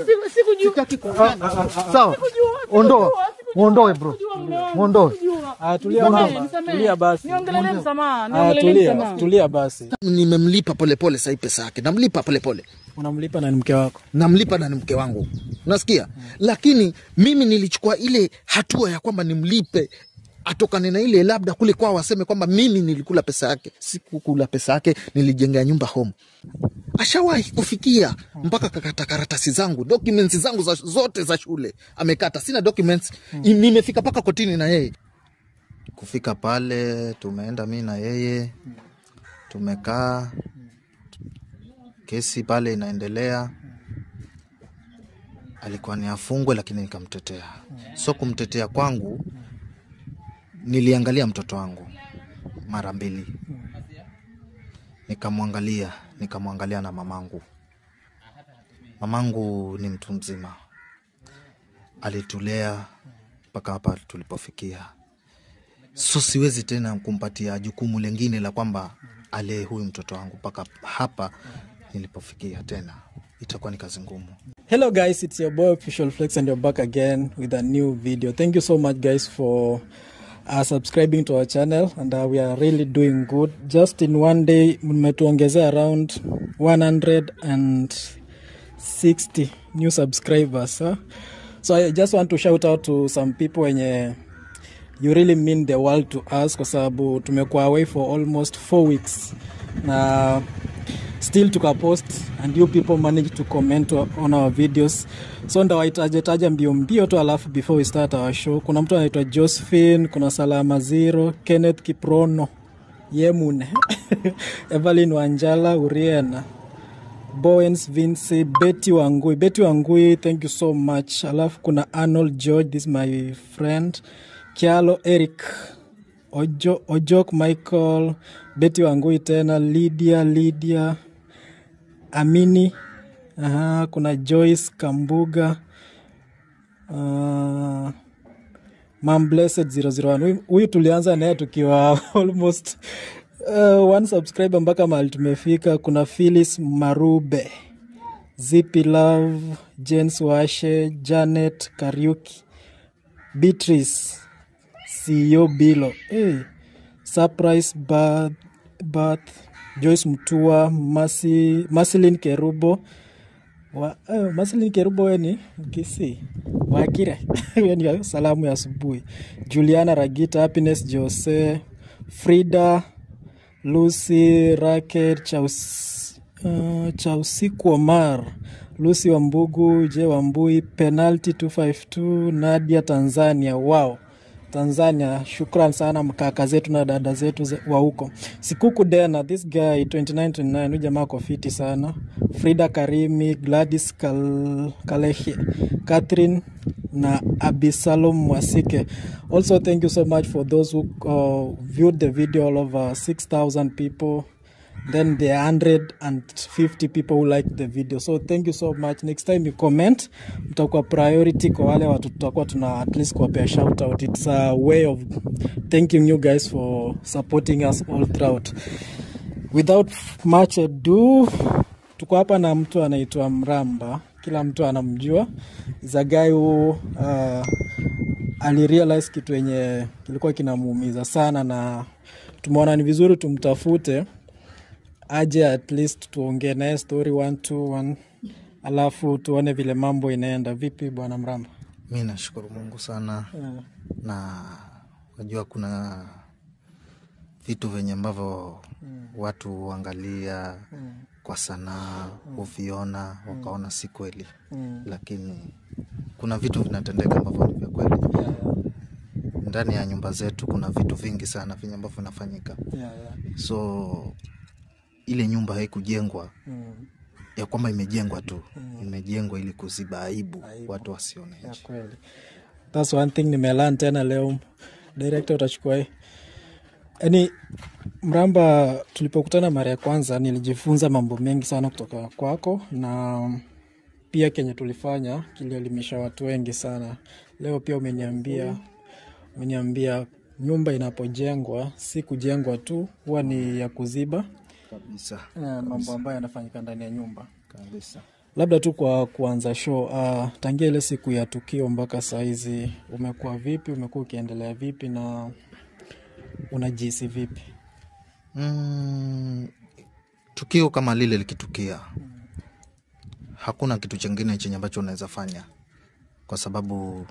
Siku- sikujua. Sitaki kuongea. Sawa, ondoa, muondoe bro, muondoe. Ah, tulia Nisamehe, mama, nisamehe. tulia basi. Niongelelee msamaha, Ah, niongelelee tulia, msamaha. tulia basi. Nimemlipa polepole sahii pesa yake, namlipa polepole Unamlipa na ni mke wako. namlipa na ni mke wangu, unasikia? Lakini mimi nilichukua ile hatua ya kwamba nimlipe atokane na ile labda kule kwao waseme kwamba mimi nilikula pesa yake. Sikukula pesa yake, nilijengea nyumba home. Ashawahi kufikia mpaka kakata karatasi zangu documents zangu za, zote za shule amekata, sina documents hmm. Nimefika mpaka kotini na yeye. Kufika pale tumeenda mi na yeye tumekaa, kesi pale inaendelea alikuwa ni afungwe, lakini nikamtetea. So kumtetea kwangu, niliangalia mtoto wangu mara mbili, nikamwangalia nikamwangalia na mamangu. Mamangu ni mtu mzima, alitulea mpaka hapa tulipofikia, so siwezi tena kumpatia jukumu lingine la kwamba alee huyu mtoto wangu mpaka hapa nilipofikia, tena itakuwa ni kazi ngumu. Hello guys, it's your boy Official Flex and you're back again with a new video. Thank you so much guys for uh, subscribing to our channel and uh, we are really doing good. Just in one day mmetuongezea around 160 new subscribers. Huh? So I just want to shout out to some people wenye you really mean the world to us kwa sababu tumekuwa away for almost four weeks na still tukapost and you people manage to comment on our videos so ndawahitajetaja mbio mbio tu alafu before we start our show kuna mtu anaitwa josephine kuna salama zero kenneth kiprono yemune evelyn wanjala uriena Bowens Vinci, Betty Wangui. Betty Wangui, thank you so much. Alafu kuna Arnold George, this is my friend. Kialo Eric, Ojo, Ojok Michael, Betty Wangui tena, Lydia, Lydia, Amini. Aha, kuna Joyce Kambuga. Uh, Mam Blessed 001. Huyu- Huyu tulianza naye tukiwa almost uh, one subscriber mpaka mahali tumefika. Kuna Phyllis Marube, Zippy Love, James Washe, Janet Kariuki, Beatrice, CEO Bilo, hey, Surprise Bath, Bath, Joyce Mtua, Masi, Masilin Kerubo, wa, uh, Masilin Kerubo we ni Mkisi Wakire hiyo ni salamu ya asubuhi. Juliana Ragita, Happiness Jose, Frida Lucy Racket Chaus, uh, Chausiku Omar Lucy Wambugu J Wambui Penalty 252 Nadia Tanzania. Wow, Tanzania, shukran sana mkaka zetu na dada zetu ze- wa huko. Sikuku Dena, this guy 2929, huyu jamaa ako fiti sana. Frida Karimi, Gladys Kal Kalehie, Catherine na Abisalom Mwasike. Also, thank you so much for those who uh, viewed the video, all over 6,000 people. Then there are 150 people who liked the video. So thank you so much. Next time you comment, mtakuwa priority kwa wale watu tutakuwa tuna at least kuwapea shout out. It's a way of thanking you guys for supporting us all throughout. Without much ado, tuko hapa na mtu anaitwa Mramba, kila mtu anamjua. Is a guy who uh, alirealize kitu yenye kilikuwa kinamuumiza sana, na tumeona ni vizuri tumtafute aje at least tuongee naye story one two one, alafu tuone vile mambo inaenda. Vipi bwana Mramba? Mi nashukuru Mungu sana Yeah. na najua kuna vitu venye ambavyo watu huangalia kwa sanaa huviona wakaona si kweli, lakini kuna vitu vinatendeka ambavyo ni vya kweli. Ndani ya nyumba zetu kuna vitu vingi sana venye ambavyo vinafanyika, Yeah, yeah. so ile nyumba haikujengwa Mm. ya kwamba imejengwa tu, imejengwa ili kuziba aibu, watu wasione ya nje. kweli thats one thing nimelearn tena leo director utachukua hii yaani mramba tulipokutana mara ya kwanza nilijifunza mambo mengi sana kutoka kwako na pia kenye tulifanya kilielimisha watu wengi sana leo pia umeniambia umeniambia nyumba inapojengwa si kujengwa tu huwa ni ya kuziba Kabisa, eh, mambo ambayo yanafanyika ndani ya nyumba kabisa. labda tu kwa kuanza show uh, tangia ile siku ya tukio mpaka sahizi umekuwa vipi umekuwa ukiendelea vipi na unajihisi vipi mm, tukio kama lile likitukia hakuna kitu chingine chenye ambacho unaweza fanya kwa sababu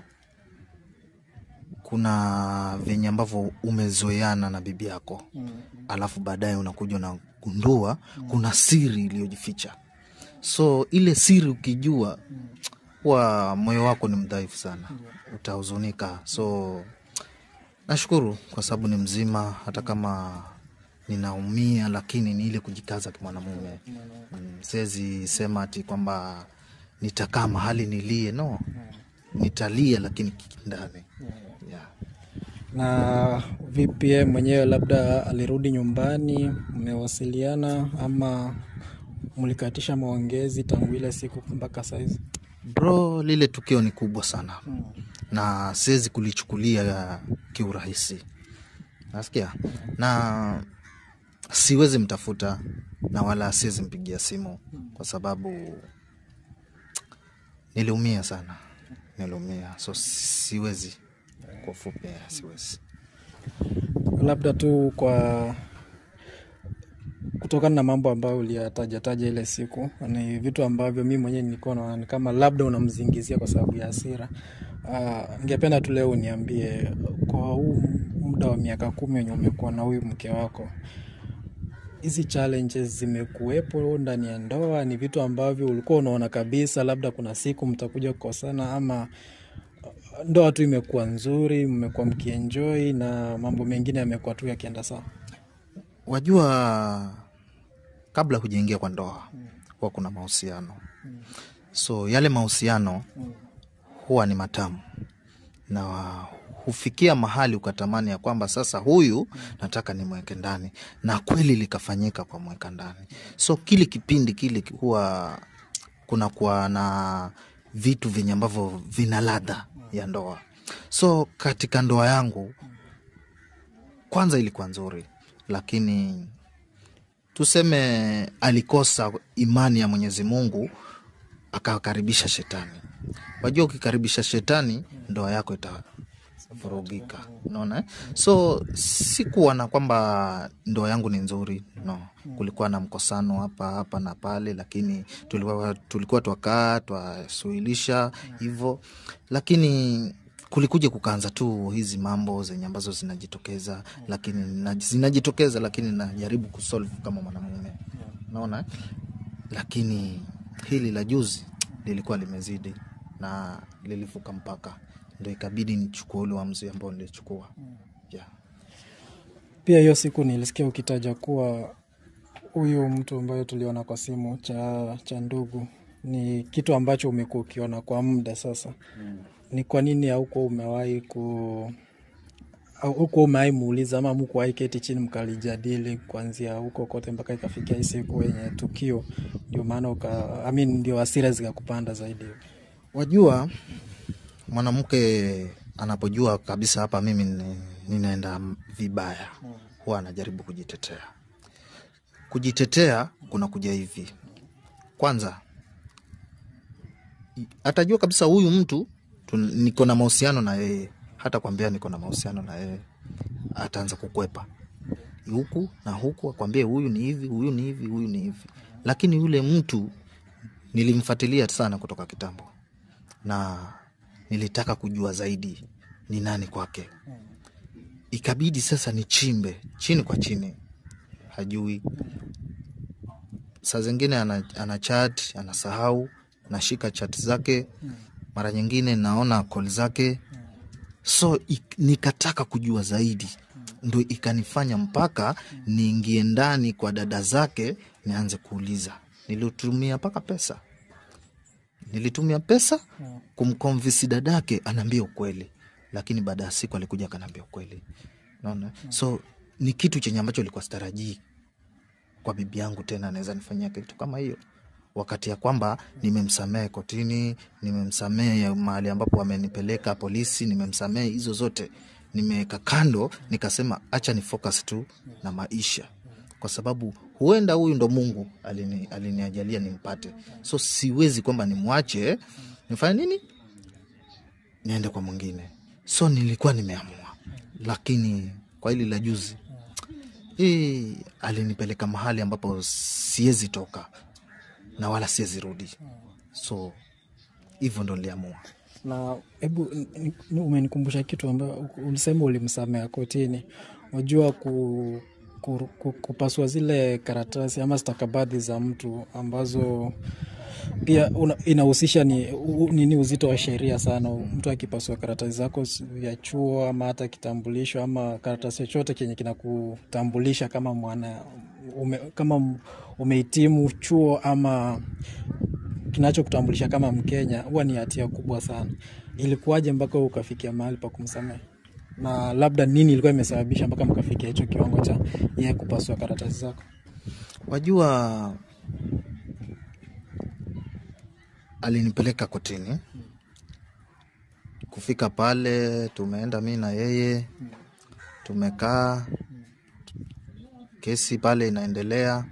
kuna venye ambavyo umezoeana na bibi yako alafu baadaye unakuja unagundua kuna siri iliyojificha so ile siri ukijua huwa moyo wako ni mdhaifu sana utahuzunika so nashukuru kwa sababu ni mzima hata kama ninaumia lakini ni ile kujikaza kimwanamume mm, siwezi sema ati kwamba nitakaa mahali nilie no nitalia lakini ndani yeah. na vipi yeye mwenyewe labda alirudi nyumbani mmewasiliana ama mlikatisha maongezi tangu ile siku mpaka sahizi bro lile tukio ni kubwa sana na siwezi kulichukulia kiurahisi nasikia na siwezi mtafuta na wala siwezi mpigia simu kwa sababu niliumia sana niliumia so siwezi kwa ufupi eh, siwezi labda tu kwa kutokana na mambo ambayo uliyatajataja ile siku ni vitu ambavyo mi mwenyewe nilikuwa naona ni kama labda unamzingizia kwa sababu ya hasira uh, ningependa tu leo uniambie kwa huu muda wa miaka kumi wenye umekuwa na huyu mke wako hizi challenges zimekuwepo ndani ya ndoa ni vitu ambavyo ulikuwa unaona kabisa labda kuna siku mtakuja kukosana ama ndoa tu imekuwa nzuri mmekuwa mkienjoi na mambo mengine yamekuwa tu yakienda sawa wajua kabla hujaingia kwa ndoa huwa kuna mahusiano so yale mahusiano huwa ni matamu na hufikia mahali ukatamani ya kwamba sasa huyu nataka nimweke ndani na kweli likafanyika kwa mweka ndani so kile kipindi kile huwa kunakuwa na vitu vyenye ambavyo vina ladha ya ndoa so katika ndoa yangu kwanza ilikuwa nzuri lakini tuseme alikosa imani ya mwenyezi mungu akakaribisha shetani wajua ukikaribisha shetani ndoa yako itavurugika unaona eh? so sikuwa na kwamba ndoa yangu ni nzuri no kulikuwa na mkosano hapa hapa na pale lakini tulikuwa, tulikuwa twakaa twasuhilisha hivyo lakini kulikuja kukaanza tu hizi mambo zenye ambazo zinajitokeza lakini na, zinajitokeza lakini najaribu kusolve kama mwanamume naona eh? lakini hili la juzi lilikuwa limezidi na lilivuka mpaka ndo ikabidi nichukua ule uamuzi ambao nilichukua yeah. pia hiyo siku nilisikia ukitaja kuwa huyu mtu ambayo tuliona kwa simu cha, cha ndugu ni kitu ambacho umekuwa ukiona kwa muda sasa mm. ni kwa nini haukuwa umewahi ku huko umewahi muuliza ama mkuwahi keti chini mkalijadili kuanzia huko kote mpaka ikafikia hii siku yenye tukio ndio maana uka I mean, ndio hasira zikakupanda zaidi wajua mwanamke anapojua kabisa hapa mimi ni- ninaenda vibaya huwa anajaribu kujitetea kujitetea kuna kuja hivi kwanza i- atajua kabisa huyu mtu tu- niko na mahusiano na yeye hata kwambia niko na mahusiano na yeye ataanza kukwepa huku na huku akwambie huyu ni hivi huyu ni hivi huyu ni hivi lakini yule mtu nilimfuatilia sana kutoka kitambo na nilitaka kujua zaidi ni nani kwake ikabidi sasa nichimbe chini kwa chini hajui saa zingine ana, ana chat anasahau nashika chat zake mara nyingine naona call zake so ik, nikataka kujua zaidi ndo ikanifanya mpaka niingie ndani kwa dada zake nianze kuuliza nilitumia mpaka pesa nilitumia pesa kumkonvisi dadake anaambia ukweli lakini baada ya siku alikuja akanaambia ukweli naona so ni kitu chenye ambacho ilikuwa sitarajii kwa bibi yangu tena anaweza nifanyia kitu kama hiyo wakati ya kwamba nimemsamehe kotini nimemsamehe ya mahali ambapo wamenipeleka polisi nimemsamehe hizo zote nimeweka kando nikasema acha ni focus tu na maisha kwa sababu huenda huyu ndo mungu alini, aliniajalia nimpate so siwezi kwamba nimwache nifanye nini niende kwa mwingine so nilikuwa nimeamua lakini kwa hili la juzi hii alinipeleka mahali ambapo siwezi toka na wala siwezi rudi so hivyo ndo niliamua na hebu ni- ni- umenikumbusha kitu ambayo ulisema ulimsamea kotini unajua ku, ku, ku, kupasua zile karatasi ama stakabadhi za mtu ambazo pia una- inahusisha ni u- nini uzito wa sheria sana mtu akipasua karatasi zako s- vya chuo ama hata kitambulisho ama karatasi chochote kenye kinakutambulisha kama mwana ume, kama m- umehitimu chuo ama kinachokutambulisha kama Mkenya huwa ni hatia kubwa sana. Ilikuwaje mpaka ukafikia mahali pa kumsamehe, na labda nini ilikuwa imesababisha mpaka mkafikia hicho kiwango cha yeye kupasua karatasi zako? wajua alinipeleka kotini kufika pale tumeenda mi na yeye tumekaa kesi pale inaendelea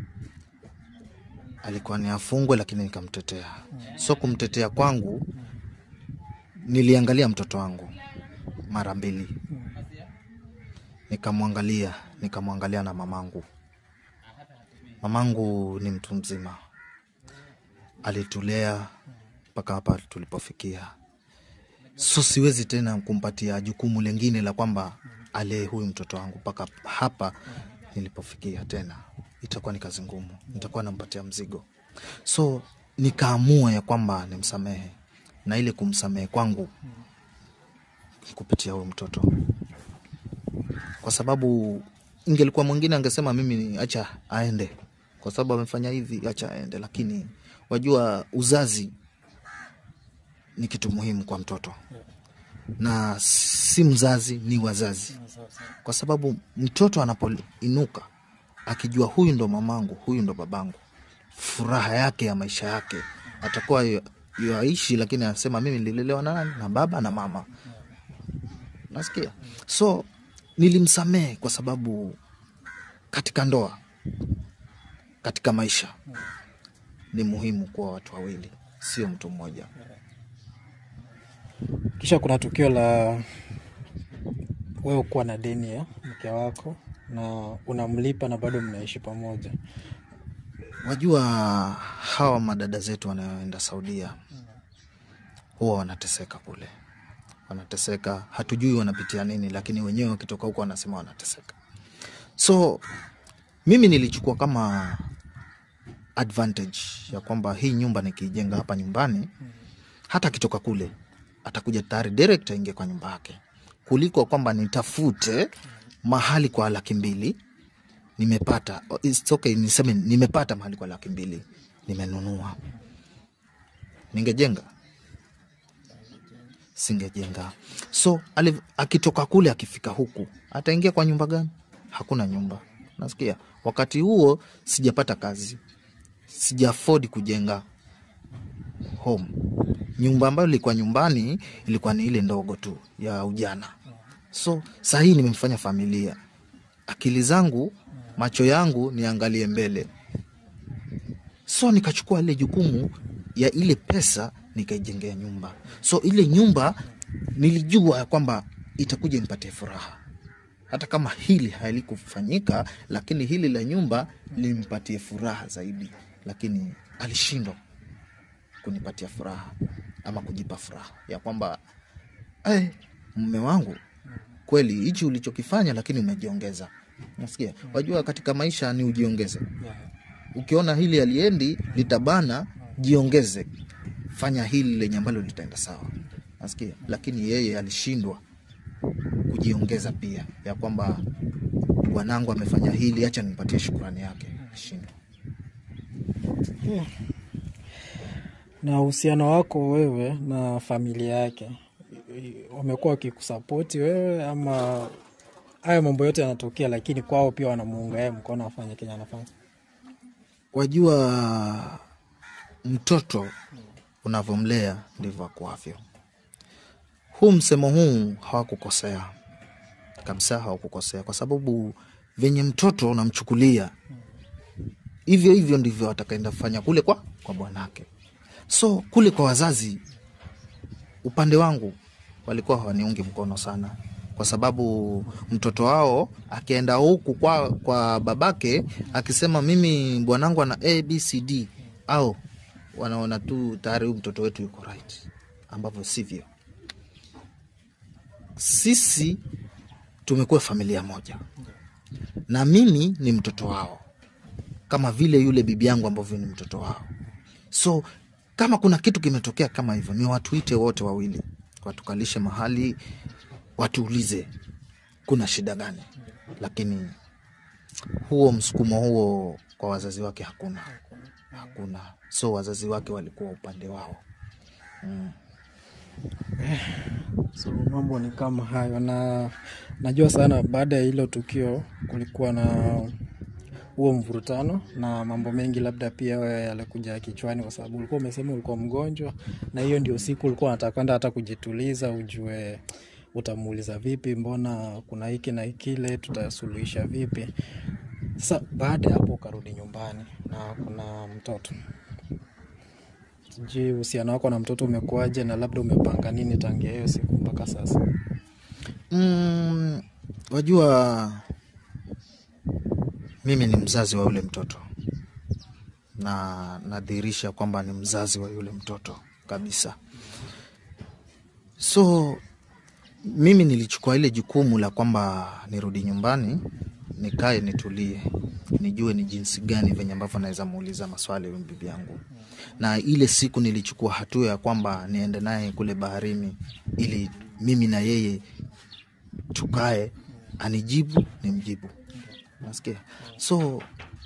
alikuwa ni afungwe lakini nikamtetea so kumtetea kwangu niliangalia mtoto wangu mara mbili nikamwangalia nikamwangalia na mamangu mamangu ni mtu mzima alitulea mpaka hapa tulipofikia so siwezi tena kumpatia jukumu lingine la kwamba alee huyu mtoto wangu mpaka hapa nilipofikia tena itakuwa ni kazi ngumu nitakuwa nampatia mzigo so nikaamua ya kwamba nimsamehe na ile kumsamehe kwangu ni kupitia huyu mtoto kwa sababu ingelikuwa mwingine angesema mimi ni acha aende kwa sababu amefanya hivi acha aende lakini wajua uzazi ni kitu muhimu kwa mtoto na si mzazi ni wazazi kwa sababu mtoto anapoinuka akijua huyu ndo mamangu huyu ndo babangu furaha yake ya maisha yake atakuwa yu- yuaishi lakini anasema mimi nililelewa na nani na baba na mama nasikia so nilimsamehe kwa sababu katika ndoa katika maisha ni muhimu kuwa watu wawili sio mtu mmoja Kisha kuna tukio la wewe kuwa na deni ya mke wako na unamlipa na bado mnaishi pamoja. wajua hawa madada zetu wanaoenda saudia huwa wanateseka kule wanateseka hatujui wanapitia nini lakini wenyewe wakitoka huko wanasema wanateseka so mimi nilichukua kama advantage ya kwamba hii nyumba nikiijenga hapa nyumbani hata akitoka kule atakuja tayari direct aingie kwa nyumba yake kuliko kwamba nitafute mahali kwa laki mbili nimepata it's okay, niseme nimepata mahali kwa laki mbili nimenunua ningejenga singejenga so ali, akitoka kule akifika huku ataingia kwa nyumba gani hakuna nyumba nasikia wakati huo sijapata kazi sija afford kujenga home nyumba ambayo ilikuwa nyumbani ilikuwa ni ile ndogo tu ya ujana so sahii nimemfanya familia akili zangu macho yangu niangalie mbele so nikachukua ile jukumu ya ile pesa nikaijengea nyumba so ile nyumba nilijua ya kwamba itakuja nipatie furaha hata kama hili halikufanyika lakini hili la nyumba limpatie furaha zaidi lakini alishindwa kunipatia furaha ama kujipa furaha ya kwamba hey, mme wangu kweli hichi ulichokifanya lakini umejiongeza nasikia wajua katika maisha ni ujiongeze ukiona hili aliendi litabana jiongeze fanya hili lenye ambalo litaenda sawa nasikia lakini yeye alishindwa kujiongeza pia ya kwamba bwanangu amefanya hili hacha nimpatie shukurani yake alishindwa Na uhusiano wako wewe na familia yake wamekuwa wakikusapoti wewe ama haya mambo yote yanatokea, lakini kwao pia wanamuunga yeye mkono afanye kenye anafanya? wajua mtoto unavyomlea ndivyo akuavyo huu msemo huu hawakukosea kabisa hawakukosea kwa sababu venye mtoto unamchukulia hivyo hivyo ndivyo atakaenda kufanya kule kwa, kwa bwanake so kule kwa wazazi upande wangu walikuwa hawaniungi mkono sana kwa sababu mtoto wao akienda huku kwa, kwa babake akisema mimi bwanangu ana abcd au wanaona tu tayari huyu mtoto wetu yuko right ambavyo sivyo sisi tumekuwa familia moja na mimi ni mtoto wao kama vile yule bibi yangu ambavyo ni mtoto wao so kama kuna kitu kimetokea kama hivyo ni watuite wote wawili watukalishe mahali watuulize kuna shida gani lakini huo msukumo huo kwa wazazi wake hakuna hakuna so wazazi wake walikuwa upande wao so mambo ni kama hayo na najua sana baada ya hilo tukio kulikuwa na huo mvurutano na mambo mengi labda pia wewe yalikuja kichwani kwa sababu ulikuwa umesema ulikuwa mgonjwa na hiyo ndio siku ulikuwa unataka kwenda hata kujituliza ujue utamuuliza vipi mbona kuna hiki na kile tutasuluhisha vipi sasa baada ya hapo ukarudi nyumbani na kuna mtoto sijui uhusiano wako na mtoto umekuwaje na labda umepanga nini tangia hiyo siku mpaka sasa mm, wajua mimi ni mzazi wa yule mtoto na nadhihirisha kwamba ni mzazi wa yule mtoto kabisa so mimi nilichukua ile jukumu la kwamba nirudi nyumbani nikae nitulie nijue ni jinsi gani venye ambavyo naweza muuliza maswali huyu bibi yangu na ile siku nilichukua hatua ya kwamba niende naye kule baharini ili mimi na yeye tukae anijibu nimjibu nasikia so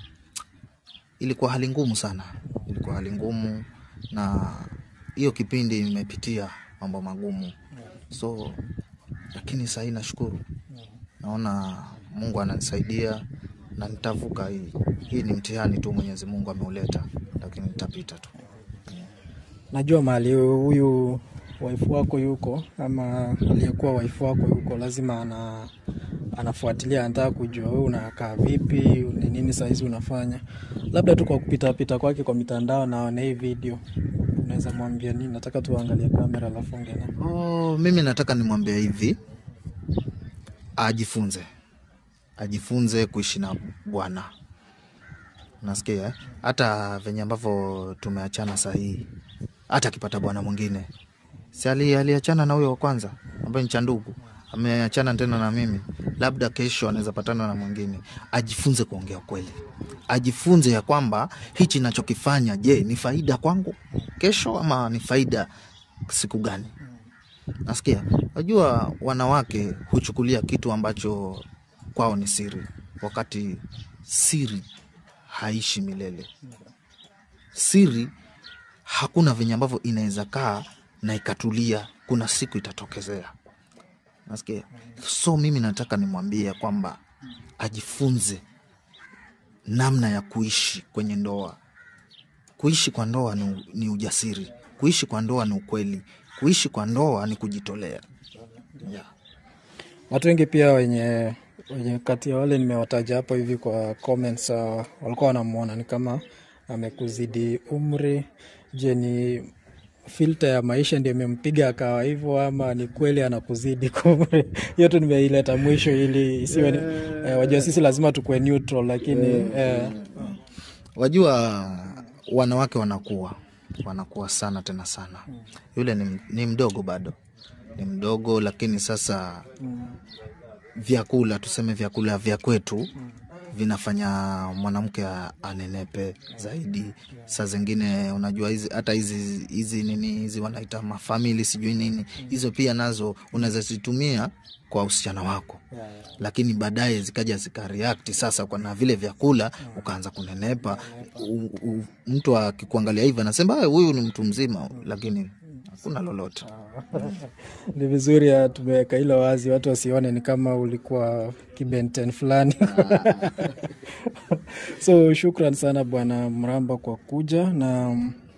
ilikuwa hali ngumu sana ilikuwa hali ngumu na hiyo kipindi imepitia mambo magumu so lakini sahii nashukuru naona mungu ananisaidia na nitavuka hii hii ni mtihani tu mwenyezi mungu ameuleta lakini nitapita tu najua mahali huyu waifu wako yuko ama aliyekuwa waifu wako yuko lazima ana anafuatilia anataka kujua wewe unakaa vipi ni nini sahizi unafanya labda tu kwa kupitapita kwake kwa mitandao naone hii video unaweza mwambia nini nataka tuangalie kamera alafu ongea oh, mimi nataka nimwambia hivi ajifunze ajifunze kuishi na bwana nasikia eh? hata venye ambavyo tumeachana sahii hata akipata bwana mwingine si ali- aliachana na huyo wa kwanza ambaye ni cha ndugu ameachana tena na mimi labda kesho anaweza patana na mwingine ajifunze kuongea ukweli ajifunze ya kwamba hichi nachokifanya je ni faida kwangu kesho ama ni faida siku gani nasikia najua wanawake huchukulia kitu ambacho kwao ni siri wakati siri haishi milele siri hakuna venye ambavyo inaweza kaa na ikatulia kuna siku itatokezea nasikia so mimi nataka nimwambie ya kwamba ajifunze namna ya kuishi kwenye ndoa kuishi kwa ndoa ni, ni ujasiri kuishi kwa ndoa ni ukweli kuishi kwa ndoa ni kujitolea yeah. watu wengi pia wenye wenye kati ya wale nimewataja hapo hivi kwa comments uh, walikuwa wanamwona ni kama amekuzidi umri je ni filter ya maisha ndio imempiga akawa hivyo ama ni kweli anakuzidi kwa umri hiyo tu nimeileta mwisho ili isiwe ni, eh, wajua sisi lazima tukuwe neutral lakini eh, wajua wanawake wanakuwa wanakuwa sana tena sana yule ni, ni mdogo bado ni mdogo lakini sasa vyakula tuseme vyakula vya kwetu vinafanya mwanamke a- anenepe zaidi saa zingine unajua hizi hata hizi hizi nini hizi wanaita mafamili sijui nini hizo pia nazo unaweza zitumia kwa usichana wako lakini baadaye zikaja zikareact sasa kwa na vile vyakula ukaanza kunenepa u, u, mtu akikuangalia hivi anasema "Ah, huyu ni mtu mzima lakini hakuna lolote ni vizuri ya tumeweka hilo wazi watu wasione ni kama ulikuwa kibenten fulani so shukran sana bwana mramba kwa kuja na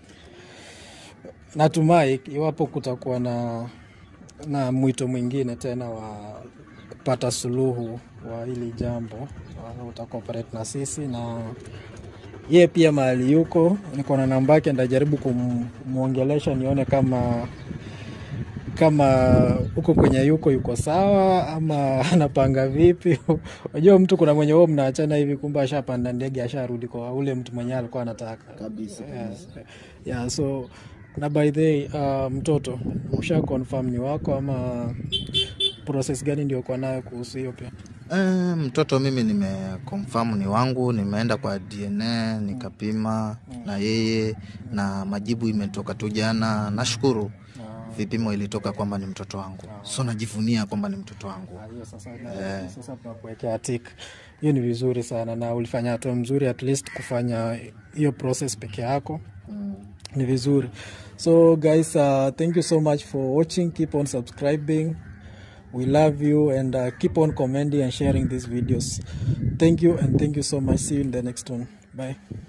natumai iwapo kutakuwa na na mwito mwingine tena wa kupata suluhu wa hili jambo uh, utakoperate na sisi na ye pia mahali yuko niko na namba yake ndajaribu kumwongelesha nione kama kama huko kwenye yuko yuko sawa ama anapanga vipi unajua mtu kuna mwenye huo mnaachana hivi kumbe ashapanda ndege asharudi kwa ule mtu mwenye alikuwa anataka kabisa yeah, yeah, so na by the way, uh, mtoto usha confirm ni wako ama process gani ndio kwa nayo kuhusu hiyo pia Eh, mtoto mimi nimekonfamu ni wangu, nimeenda kwa DNA nikapima na yeye na majibu imetoka tu jana. Nashukuru vipimo ilitoka kwamba ni mtoto wangu, so najivunia kwamba ni mtoto wangu. hiyo sasa, na, sasa tunakuwekea tik hiyo ni vizuri sana na ulifanya hatua mzuri at least kufanya hiyo process peke yako ni vizuri so guys uh, thank you so much for watching keep on subscribing we love you and uh, keep on commenting and sharing these videos thank you and thank you so much see you in the next one bye